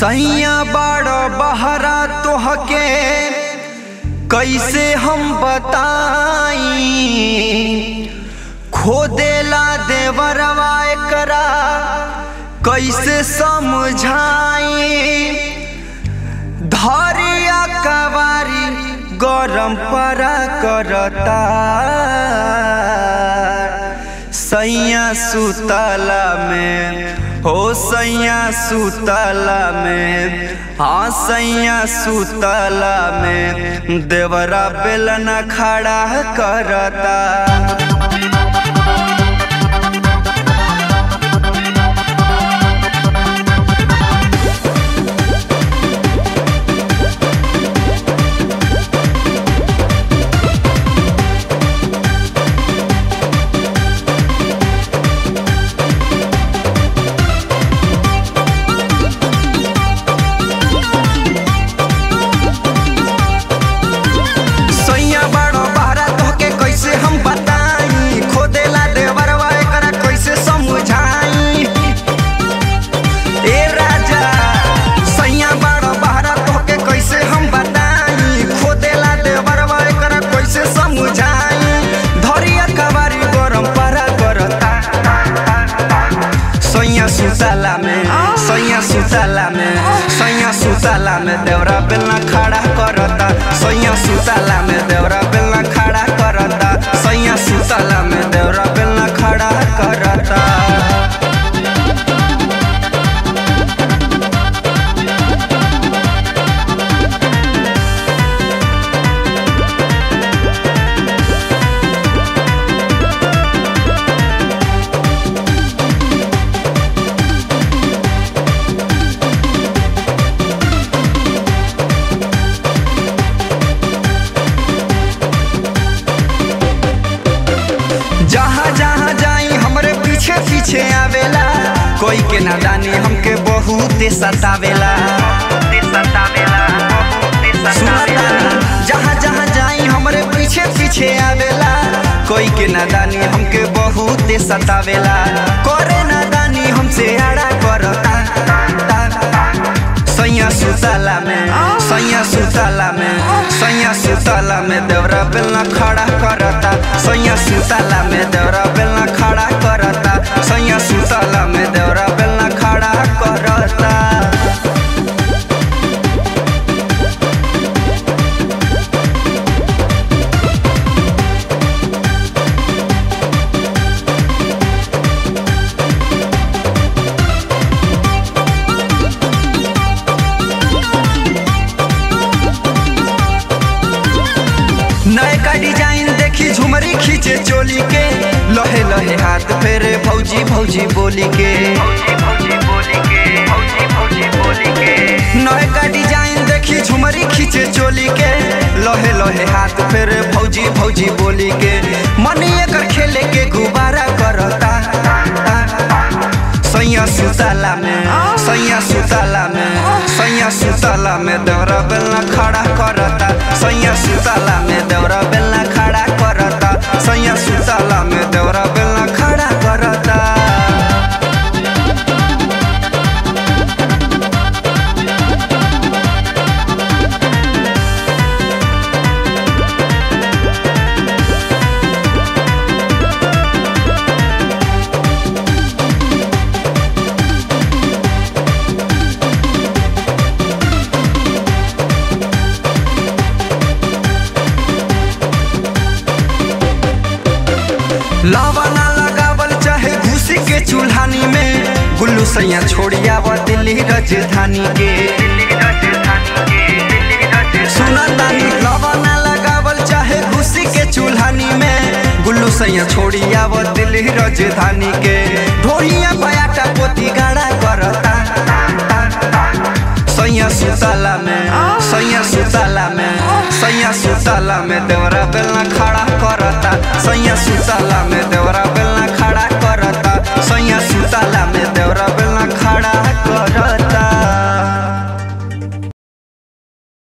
सैया बड़ बहरा तोहके कैसे हम बताई खोदेला देवरवा एकरा कैसे समझाई धरिया कवारी गरम परा करता सैया सुतला में हो सैया सुतला में हाँ सैया सुतला में देवरा बेलना खड़ा करता सैया बड़ो बहरा तोहके कैसे हम बताई खोदेला देवरवा एकरा कैसे समझाई ए राजा सैया बड़ो बहरा तोहके कैसे हम बताई खोदेला देवरवा एकरा कैसे समझाई धरिया कवारी गरम परा करता सैया सुतला में सैया सुतला में सैया सुतला में देवरा बेलना खड़ा करता सैया सुतला में देवरा बेलना खड़ा करता सैया सुतला में देवरा बेलना खड़ा करता जहाँ जहाँ जाई हमरे पीछे पीछे आवेला कोई के नादानी हमके बहुत सतावेला सुनता जहाँ जहाँ जाई हमरे पीछे पीछे आवेला कोई के नादानी हमके बहुत सतावेला करे नादानी हमसे आड़ा करता सैया सुतला में सैया सुतला में सैया सुतला में देवरा बेलना खड़ा करता सैया सुतला में देवरा बेलना खड़ा करता सैया सुतला में देवरा बेलना खड़ा करता नए का डिजाइन देखी झुमरी खींचे चोली के लहे लहे हाथ फेरे भौजी भौजी बोली के नए का डिजाइन देखी झुमरी खींचे चोली के लहे लहे हाथ फेरे भौजी भौजी बोली के मनी एकर खेले के गुब्बारा करता सैया सुतला में सैया सुतला में सैया सुतला में देवरा बेलना खड़ा करता सैया सुतला में देवरा बेलना खड़ा करता सैया सुतला में देवरा बेलना खड़ा करता लावा ना लगावल चाहे घुसी के चूल्हानी में गुल्लू सैया छोड़िया व दिल्ली राजधानी के सुना तानी लावा ना लगावल चाहे घुसी के चूल्हानी में गुल्लू सैया छोड़िया व दिल्ली राजधानी के ढोलिया पयाटा पोती गाड़ा करता सैया सुतला में सैया सुतला में सैया सुतला में देवरा बेलना खड़ा करता सैया सुतला में देवरा बेलना खड़ा करता सैया सुतला में देवरा बेलना खड़ा करता